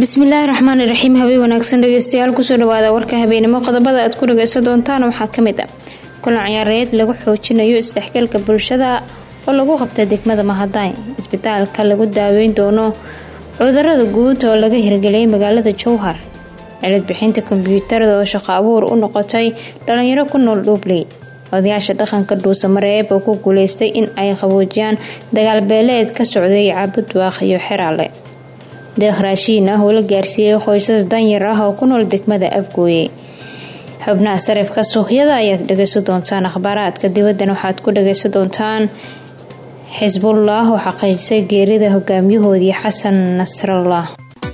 bismillaahi raxmaani raxiim habeen wanaagsan dhegeystayaal kusoo dhawaada warka habeenimo qodobada aad ku dhageysan doontaan waxaa kamid ah kulan ciyaareed lagu xoojinayo isdhexgalka bulshada oo lagu qabtay degmada mahadayn isbitaalka lagu daaweyn doono cudurada guud oo laga hirgeliyay magaalada jowhar cilid bixinta kombyuutarada oo shaqo abuur u noqotay dhalinyaro ku nool dhuubley odayaasha dhaqanka dhuusamareeb oo ku guuleystay in ay qaboojiyaan dagaal beeleed ka socday caabudwaaq iyo xeraale deeq raashiin ah oo la gaarsiiyey qoysas danyar ah oo ku nool degmada abgooye xubnaha sarifka suuqyada ayaad dhageysan doontaan akhbaaraadka dibaddan waxaad ku dhageysan doontaan xisbullah oo xaqiijisay geerida hogaamiyahoodii xasan nasrallah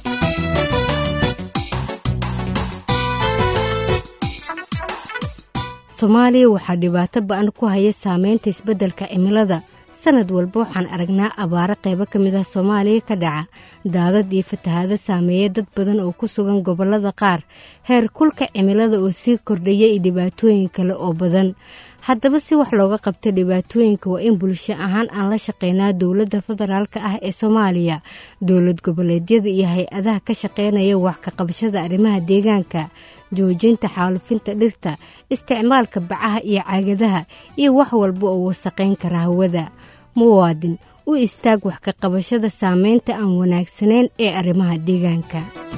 soomaaliya waxaa dhibaato ba-an ku haya saameynta isbeddelka cimilada sanad walba waxaan aragnaa abaaro qaybo ka mid ah soomaaliya ka dhaca daadad iyo fatahaado saameeya dad badan oo ku sugan gobollada qaar heer kulka cimilada oo sii kordhaya iyo dhibaatooyin kale oo badan haddaba si wax looga qabta dhibaatooyinka waa in bulsho ahaan aan la shaqeynaa dowladda federaalk ah ee soomaaliya dowlad goboleedyada iyo hay-adaha ka shaqeynaya wax ka qabashada arrimaha deegaanka joojinta xaalufinta dhirta isticmaalka bacaha iyo caagadaha iyo wax walba oo wasaqayn kara hawada muwaadin u istaag wax ka qabashada saameynta aan wanaagsanayn ee arrimaha deegaanka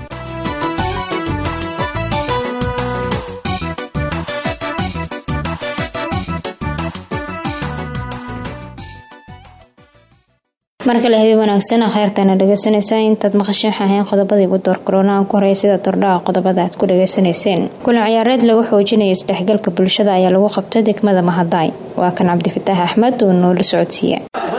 mar kale habeen wanaagsan kheyrtana dhageysanaysaa intaad maqasheen waxaahayn qodobadii ugu door korona aan ku horey sida tordhaha qodobada aad ku dhageysanayseen kulan ciyaareed lagu xoojinaya isdhexgalka bulshada ayaa lagu qabtay degmada mahadaay waa kan cabdifataax axmed oo noola socodsiiya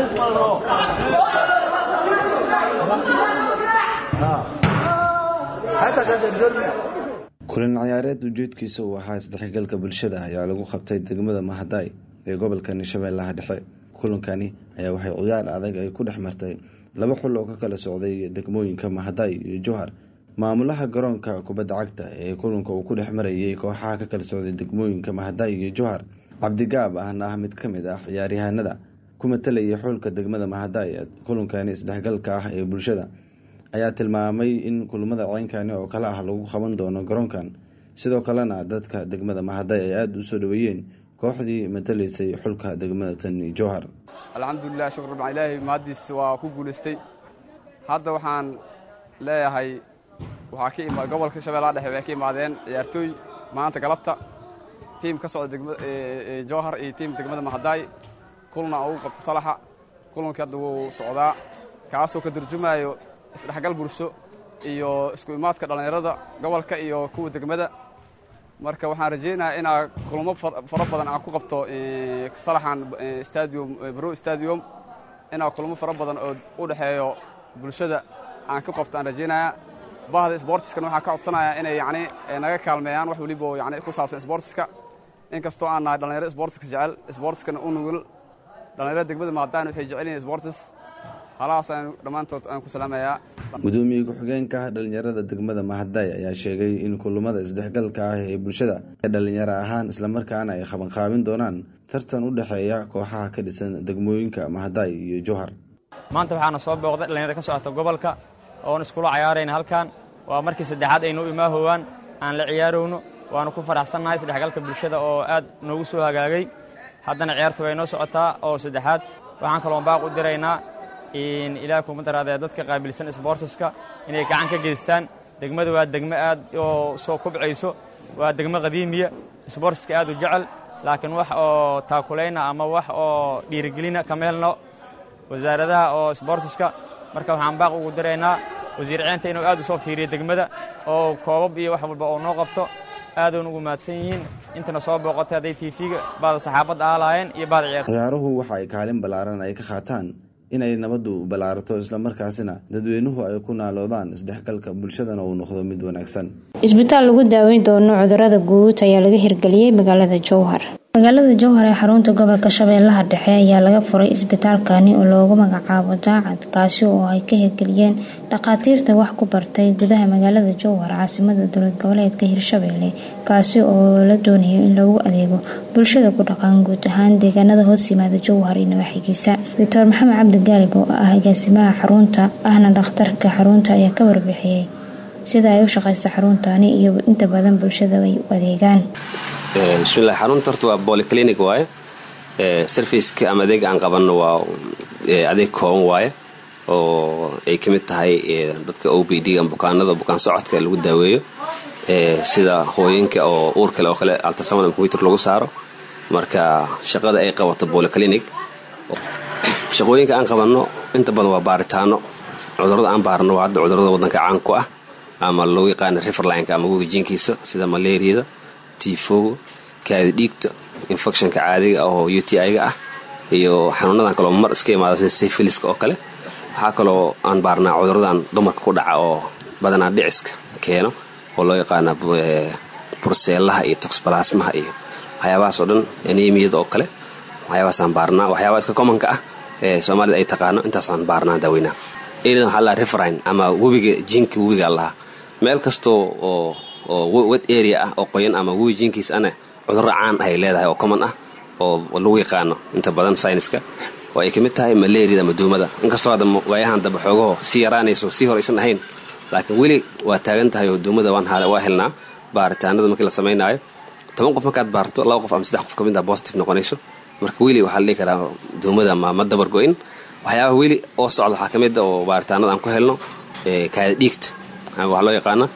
kulan ciyaareed ujeedkiisa uu ahaa isdhexgalka bulshada ayaa lagu qabtay degmada mahadaay ee gobolka shabeellaha dhexe kulankani ayaa waxay ciyaar adag ay ku dhex martay laba xul oo ka kala socday degmooyinka mahadaay iyo jowhar maamulaha garoonka kubadda cagta ee kulanka uu ku dhex marayay kooxaha ka kala socday degmooyinka mahadaay iyo jowhar cabdigaab ahna ah mid ka mid ah ciyaaryahanada ku matalayay xulka degmada mahadaay kulankani isdhexgalka ah ee bulshada ayaa tilmaamay in kulamada ceynkani oo kale ah lagu qaban doono garoonkan sidoo kalena dadka degmada mahadaay ay aada u soo dhaweeyeen kooxdii matalaysay xulka degmada tani jowhar alxamdulilah shukr rabaa ilaahay mahaddiis waa ku guulaystay hadda waxaan leeyahay waxaa ka ima gobolka shabeellaha dhexe waxay ka imaadeen ciyaartooy maanta galabta tiim ka socda degma jowhar iyo tiim degmada mahadaay kulna ugu qabta salaxa kulankii hadda wuu socdaa kaasoo ka turjumaayo isdhexgal bulsho iyo isku imaadka dhallinyarada gobolka iyo kuwa degmada marka waxaan rajaynayaa inaa kulamo fara badan aan ku qabto salaxan stadium bro stadium inaa kulamo fara badan oo u dhexeeyo bulshada aan ku qabto aan rajaynayaa bahda sbortiskana waxaan ka codsanayaa inay yacni naga kaalmeeyaan wax weliba oo yani ku saabsan sbortiska inkastoo aan nahay dhallinyaro sbortiska jecel sbortiskana u nugul dhallinyarada degmada maadaan waxay jecel yihiin sbortis halahaas aan dhammaantood aan ku salaamayaa gudoomiye ku-xigeenka dhalinyarada degmada mahadaay ayaa sheegay in kulamada isdhexgalka ah ee bulshada ee dhalinyaro ahaan islamarkaana ay qabanqaabin doonaan tartan u dhexeeya kooxaha ka dhisan degmooyinka mahadaay iyo jowhar maanta waxaana soo booqday dhalinyaro ka socota gobolka oon iskula cayaarayna halkan waa markii saddexaad aynu u imaahowaan aan la ciyaarowno waanu ku faraxsannahay isdhexgalka bulshada oo aad noogu soo hagaagay haddana ciyaarta way noo socotaa oo saddexaad waxaan kaloon baaq u diraynaa ilaah kuma daraadee dadka qaabilsan sbortiska inay gacan ka geystaan degmada waa degmo aad oo soo kubcayso waa degmo qadiimiya sbortiska aad u jecel laakiin wax oo taakulayna ama wax oo dhiirigelina kama helno wasaaradaha oo sbortiska marka waxaan baaq ugu diraynaa wasiir ceenta inuu aad u soo fiiriyo degmada oo koobab iyo wax walba oo noo qabto aadoon ugu mahadsan yihiin intana soo booqatay hadday tiifiga baada saxaabadda aalaayeen iyo baada ciyaar ciyaaruhu waxa ay kaalin ballaaran ay ka qaataan inay nabaddu ballaarato islamarkaasina dadweynuhu ay ku naaloodaan isdhexgalka bulshadana uu noqdo mid wanaagsan isbitaal lagu daaweyn doono cudurada guud ayaa laga hirgeliyey magaalada jowhar magaalada jowhar ee xarunta gobolka shabeellaha dhexe ayaa laga furay isbitaalkani oo loogu magacaabo daacad kaasi oo ay ka hirgeliyeen dhakhaatiirta wax ku bartay gudaha magaalada jowhar caasimada dowlad goboleedka hirshabeelle kaasi oo la doonayo in lagu adeego bulshada ku dhaqan guud ahaan deegaanada hoos yimaada jowhar iyo nawaaxigiisa doctor maxamed cabdi gaalib oo ah agaasimaha xarunta ahna dhakhtarka xarunta ayaa ka warbixiyey sida ay u shaqayso xaruntaani iyo inta badan bulshada ay u adeegaan bismillahi xarunta horta waa bolyclinic waaye serviceka ama adeega aan qabanno waa adeeg kooban waaye oo ay ka mid tahay dadka o b d ama bukaanada bukaan socodka lagu daaweeyo sida hooyinka oo uur kale oo kale altasamada combyuter lagu saaro marka shaqada ay qabato bolyclinic shaqooyinka aan qabanno inta badan waa baaritaano cudurada aan baarno waa hadda cudurada wadanka caan ku ah ama lagu yaqaana riverlineka ama wegijiinkiisa sida malaariyada tifoga kaadi dhiigta infectionka caadiga ah oo u t i-ga ah iyo xanuunadan kaleo mar iska imaada sida syfiliska oo kale waxaa kaloo aan baarnaa cuduradan dumarka ku dhaca oo badanaa dhiciska keeno oo loo yaqaana burseelaha iyo toxbalasmaha iyo waxyaabahaas oo dhan anemiyada oo kale waxyaabahaasaan baarnaa waxyaabaa iska commonka ah ee soomaalida ay taqaano intaasaan baarnaa daaweynaa eridan waxaa lahaa referine ama webiga jiinka webiga lahaa meel kastoo oo oo wet area ah oo qoyan ama webi jiinkiis ana cudurro caan ay leedahay oo common ah oo lagu yaqaano inta badan sayniska oo ay ka mid tahay malaariyada ama duumada inkastoo hadda waayahan dambe xoogaho sii yaraanayso sii horaysan ahayn laakiin weli waa taagan tahay oo duumada waa helnaa baaritaanada markii la samaynaayo toban qof markaad baarto laba qof ama saddex qof ka mid ah positive noqonayso marka weli waxaa la dhihi karaa duumada ma ma dabar go-in waxyaabaha weli oo socda waxaa ka mid a oo baaritaanada aan ku helno kaada dhiigta waxaa loo yaqaana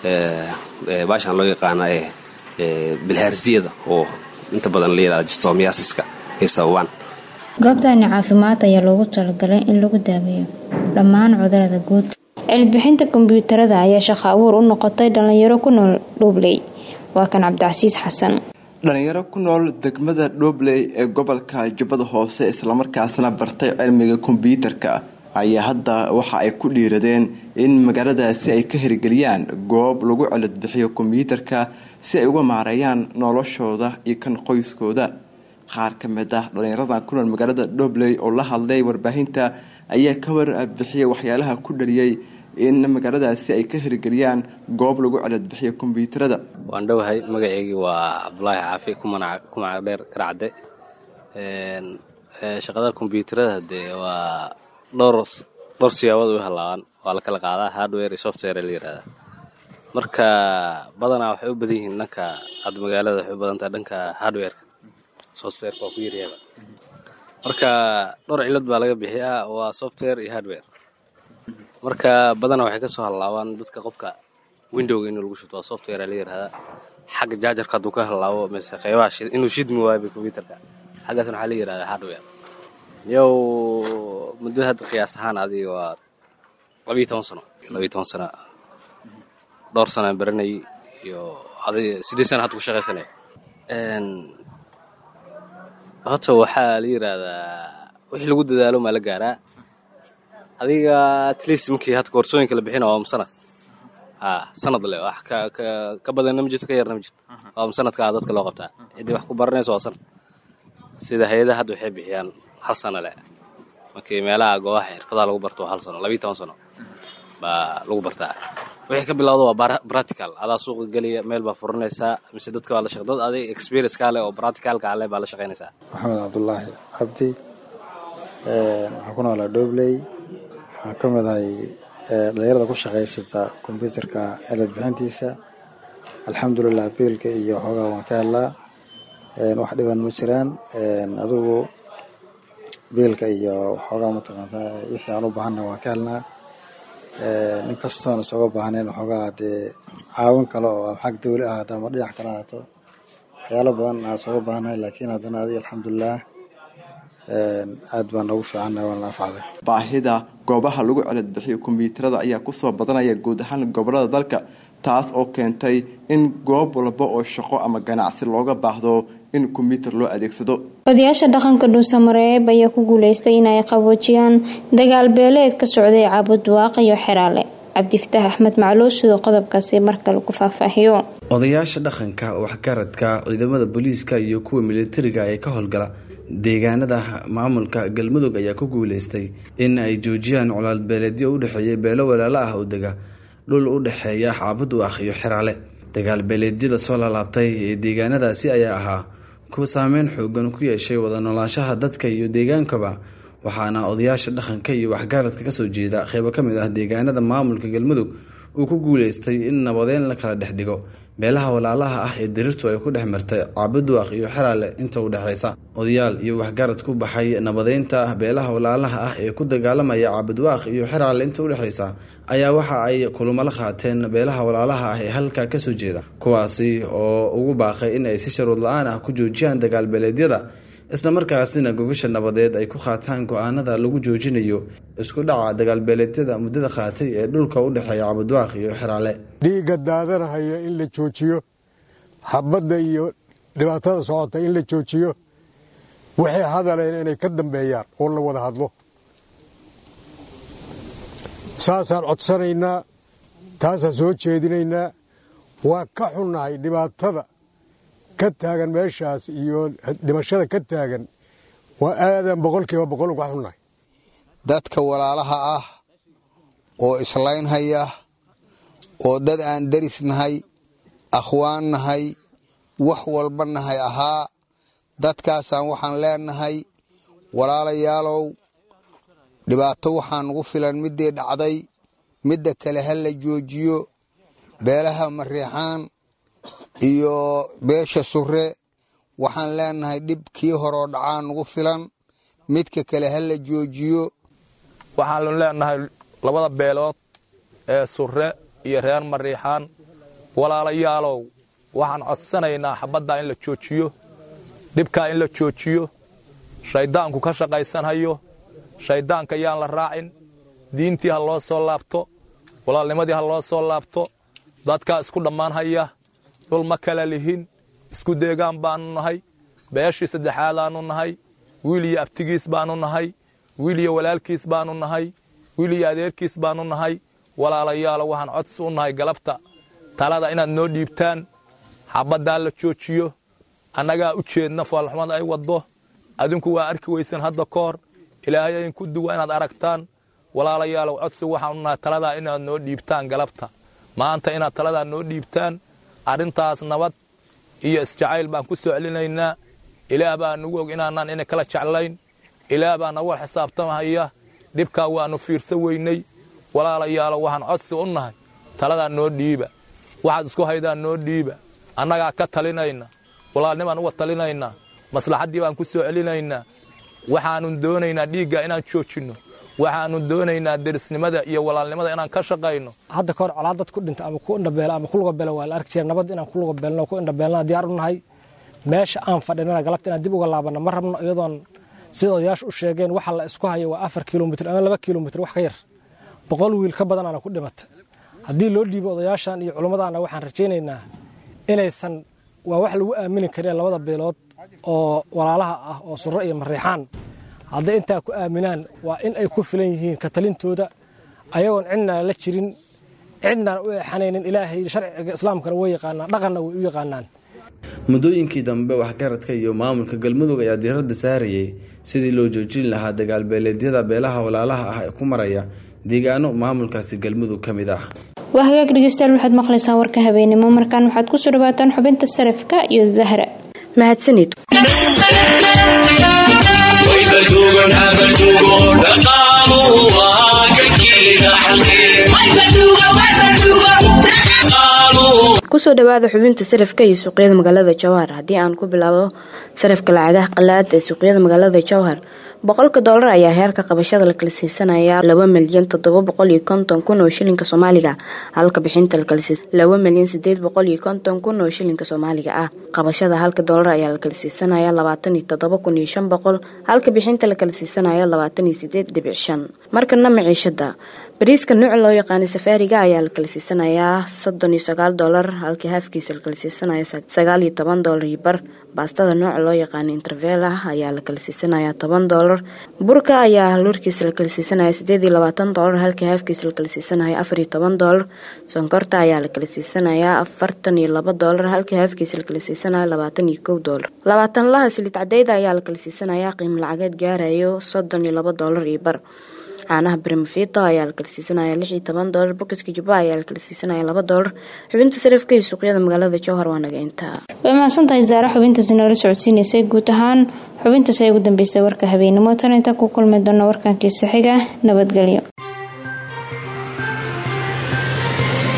baashaan loo yaqaana bilhaarsiyada oo inta badan la yirahda jistomiasiska ay sababaan goobtani caafimaad ayaa loogu talagalay in lagu daaweeyo dhammaan cudurada guud cilidbixinta kombyuutarada ayaa shaqo abuur u noqotay dhalinyaro ku nool dhuubley waa kan cabdicasiis xasan dhalinyaro ku nool degmada dhobley ee gobolka jubbada hoose islamarkaasna bartay cilmiga kombyuutarka ayaa hadda waxa ay ku dhiiradeen in magaaladaasi ay ka hirgeliyaan goob lagu cilidbixiyo kombyuutarka si ay uga maareeyaan noloshooda iyo kan qoyskooda qaar ka mid ah dhalinyaradan ku nool magaalada dhobley oo la hadlay warbaahinta ayaa ka warbixiyay waxyaalaha ku dhaliyay in magaaladaasi ay ka hirgeliyaan goob lagu ciladbixiyo kombyuutarada waan dhowahay magaceygii waa cabdulaahi caafi ku magac dheer garacde shaqada kombyuutarada dee waa dhowr dhowr siyaabood u halaabaan waa la kala qaadaa hardware iyo software la yirahdaa marka badanaa waxay u badan yihiin dhanka hadda magaalada waxay u badan tahay dhanka hardwareka softwareka waa ku yaryaaba marka dhowr cilad baa laga bixiyaa waa software iyo hardware marka badanaa waxay kasoo hallaabaan dadka qofka windowga inuu lagu shubto waa software la yirahdaa xagga jaajarka hadduu ka hallaabo mise qeybaha inuu shidmi waayo combyuterka xaggaasna waxaa la yirahdaa hardware yow muddo hadda qiyaas ahaan adiga waa labiiyo toban sano labiiyo toban sano dhowr sanaan baranayay iyo adiga siddeed sana hadda ku shaqaysanaya horta waxaa la yiraahdaa wixii lagu dadaalo maa la gaaraa adiga atleast markii hadda koorsooyinka la bixina waa sanad ha sanad le wax ka ka ka badanna ma jirto ka yarna ma jirto waa sanadkaa dadka loo qabtaa ciddii wax ku baranayso waa sanad sida hay-adaha hadda waxay bixiyaan hal sano le markii meelaha goobaha xirfadaha lagu barto waa hal sano labiiyo toban sano baa lagu bartaa wixii ka bilowda waa practical adaa suuqa geliya meel baa furanaysaa mise dadka waa la shaq dad adig experience kaa leh oo practicalka ale baa la shaqaynaysaa maxamed cabdulaahi cabdi waxaan ku noolaa dhobley waxaan ka mid ahay dhalinyarada ku shaqaysata kombyuutarka cilad bixintiisa alxamdulilah biilka iyo xoogaa waan ka helnaa wax dhiban ma jiraan adigu biilka iyo xoogaa mataqaantaa wixii aan u baahanna waan ka helnaa nin kastoon isooga baahnayn waxoogaa dee caawin kale oo xag dawli ahaato ama dhinac kale ahaato waxyaalo badan aan isooga baahnahay laakiin haddana adiga alxamdulilah aad baan noogu fiicannahay waan naafacday baahida goobaha lagu ciladbixiyo kombyuutarada ayaa kusoo badanaya guud ahaan gobolada dalka taas oo keentay in goob walba oo shaqo ama ganacsi looga baahdo in kombyuutar loo adeegsado odayaasha dhaqanka dhuusamareeb ayaa ku guuleystay in ay qaboojiyaan dagaal beeleed ka socday caabudwaaq iyo xeraale cabdifataax axmed macluus sidoo qodobkaasi markale ku faahfaahiyo odayaasha dhaqanka waxgaradka ciidamada booliiska iyo kuwa militariga ee ka howlgala deegaanada maamulka galmudug ayaa ku guuleystay in ay joojiyaan colaalbeeleedyo u dhexeeya beelo walaalo ah oo dega dhul u dhexeeya caabudwaaq iyo xeraale dagaal beeleedyada soo laalaabtay ee deegaanadaasi ayaa ahaa kuwa saameyn xoogan ku yeeshay wada noolaanshaha dadka iyo deegaankaba waxaana odayaasha dhaqanka iyo waxgaradka kasoo jeeda qeybo ka mid ah deegaanada maamulka galmudug uu ku guuleystay in nabadeyn la kala dhex dhigo beelaha walaalaha ah ee dirirtu ay ku dhex martay caabuduaq iyo xeraale inta u dhexaysa odayaal iyo waxgarad ku baxay nabadeynta beelaha walaalaha ah ee ku dagaalamaya caabudwaaq iyo xeraale inta udhexaysa ayaa waxa ay kulamo la qaateen beelaha walaalaha ah ee halkaa kasoo jeeda kuwaasi oo ugu baaqay in ay si sharuud la-aan ah ku joojiyaan dagaalbeeleedyada islamarkaasina gogasha nabadeed ay ku qaataan go-aanada lagu joojinayo isku dhaca dagaalbeeleedyada muddada qaatay ee dhulka u dhexeeya cabudwaaq iyo xeraale dhiigga daadanahaya in la joojiyo xabadda iyo dhibaatada socota in la joojiyo waxay hadaleen inay ka dambeeyaan oo la wada hadlo saasaan codsanaynaa taasaan soo jeedinaynaa waa ka xunnahay dhibaatada ka taagan meeshaas iyo dhimashada ka taagan waa aadan boqolkiiba boqol uga xunnahay dadka walaalaha ah oo islaynhaya oo dad aan deris nahay akhwaan nahay wax walba nahay ahaa dadkaasaan waxaan leenahay walaalayaalow dhibaato waxaa nugu filan middii dhacday midda kale ha la joojiyo beelaha mariixaan iyo beesha surre waxaan leenahay dhib kii horoo dhacaa nugu filan midka kale ha la joojiyo waxaanu leenahay labada beelood ee surre iyo reer mariixaan walaalayaalow waxaan codsanaynaa xabaddaa in la joojiyo dhibkaa in la joojiyo shayddaanku ka shaqaysanhayo shayddaanka yaan la raacin diintii ha loo soo laabto walaalnimadii ha loo soo laabto dadkaa isku dhammaan haya dhul ma kala lihin isku deegaan baannu nahay beeshii saddexaadaannu nahay wiil iyo abtigiis baannu nahay wiil iyo walaalkiis baannu nahay wiil iyo adeerkiis baannu nahay walaalayaalo waxaan codsi u nahay galabta talada inaad noo dhiibtaan xabaddaa la joojiyo annagaa u jeedna faalxumada ay waddo adinku waa arki weysan hadda ka hor ilaahay idinku duwa inaad aragtaan walaalayaalow codsi waxaan u nahay taladaa inaad noo dhiibtaan galabta maanta inaad taladaa noo dhiibtaan arrintaas nabad iyo isjacayl baan ku soo celinaynaa ilaah baa nagu og inaanaan ina kala jeclayn ilaah baa nagu wal xisaabtamahaya dhibkaa waannu fiirsan weynay walaalayaalo waxaan codsi u nahay taladaa noo dhiiba waxaad isku haydaan noo dhiiba annagaa ka talinayna walaalnimaan uga talinaynaa maslaxaddii baan ku soo celinaynaa waxaannu doonaynaa dhiigga inaan joojinno waxaannu doonaynaa derisnimada iyo walaalnimada inaan ka shaqayno hadda kahor colaad dad ku dhinta ama ku indhabeela ama ku lugabeela waa la arki jira nabad inaan ku lugabeelno ku indhabeelnaa diyaar u nahay meesha aan fadhinana galabta inaan dib uga laabanno ma rabno iyadoon sida odayaashu u sheegeen waxa la isku hayo waa afar kilomitr ama laba kilomitr wax ka yar boqol wiil ka badanaana ku dhimata haddii loo dhiibo odayaashan iyo culummadaana waxaan rajaynaynaa inaysan waa wax lagu aamini kareen labada beelood oo walaalaha ah oo surro iyo mariixaan hadday intaa ku aaminaan waa in ay ku filan yihiin ka talintooda ayagoon cidnaan la jirin cidnaan u eexanaynin ilaahay sharciga islaamkana way yaqaanaan dhaqanna way u yaqaanaan muddooyinkii dambe waxgaradka iyo maamulka galmudug ayaa diiradda saarayay sidii loo joojin lahaa dagaalbeeleedyada beelaha walaalaha ah ee ku maraya deegaano maamulkaasi galmudug ka mid ah waa hagaag dhegeystayaal waxaad maqlaysaan warka habeenimo markaan waxaad kusoo dhawaataan xubinta sarafka iyo zahra mahadsanid kusoo dhawaada xubinta sarafka iyo suuqyada magaalada jowhar haddii aan ku bilaabo sarafka lacagaha qalaad ee suuqyada magaalada jowhar boqolka doolar ayaa heerka qabashada la kala siisanaya laba milyan toddoba boqol iyo konton kun oo shilinka soomaaliga halka bixinta la kala siisan laba milyan sideed boqol iyo konton kun oo shilinka soomaaliga ah qabashada halka doolar ayaa la kala siisanaya labaatan iyo toddoba kun iyo shan boqol halka bixinta la kala siisanaya labaatan iyo sideed dhibic shan markana maciishada bariiska nuuca loo yaqaanay safaariga ayaa la kala siisanayaa soddon iyo sagaal doolar halkii haafkiisa la kala siisanaya sagaal iyo toban doolar iyo bar baastada nooca loo yaqaanay intervela ayaa la kala siisanayaa toban doolar burka ayaa loorkiisa la kala siisanaya sideed iyo labaatan doolar halkii haafkiisa la kala siisanaya afar iyo toban doolar sonkorta ayaa la kala siisanayaa afartan iyo laba doolar halkii haafkiisa la kala siisanaya labaatan iyo kow doolar labaatan laha silid cadeyda ayaa la kala siisanayaa qiimo lacageed gaarayo soddon iyo laba doolar iyo bar caanaha brimfito ayaa la kala siisanaya lix iyo toban doolar bokiska jubba ayaa la kala siisanaya laba doolar xubinta sarifka iyo suuqyada magaalada jowhar waa naga intaa way mahadsantahay saare xubintaasi noola socodsiinaysay guud ahaan xubintaas ay ugu dambeysay warka habeenimo tan inta ku kulmi doona warkankii saxiga nabadgelyo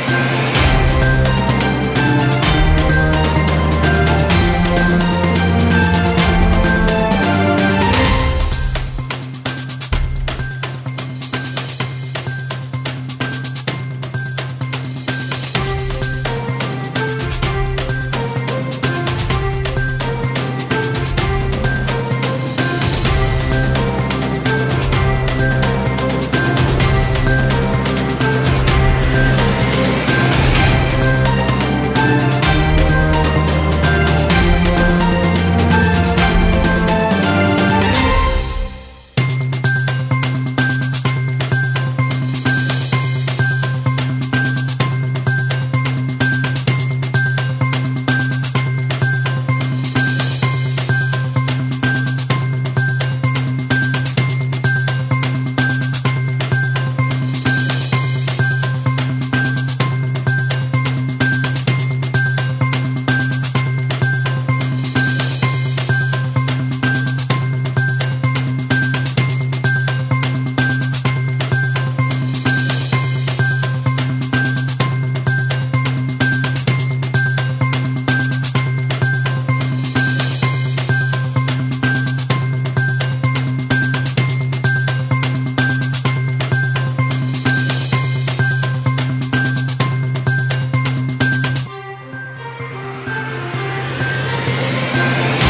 ah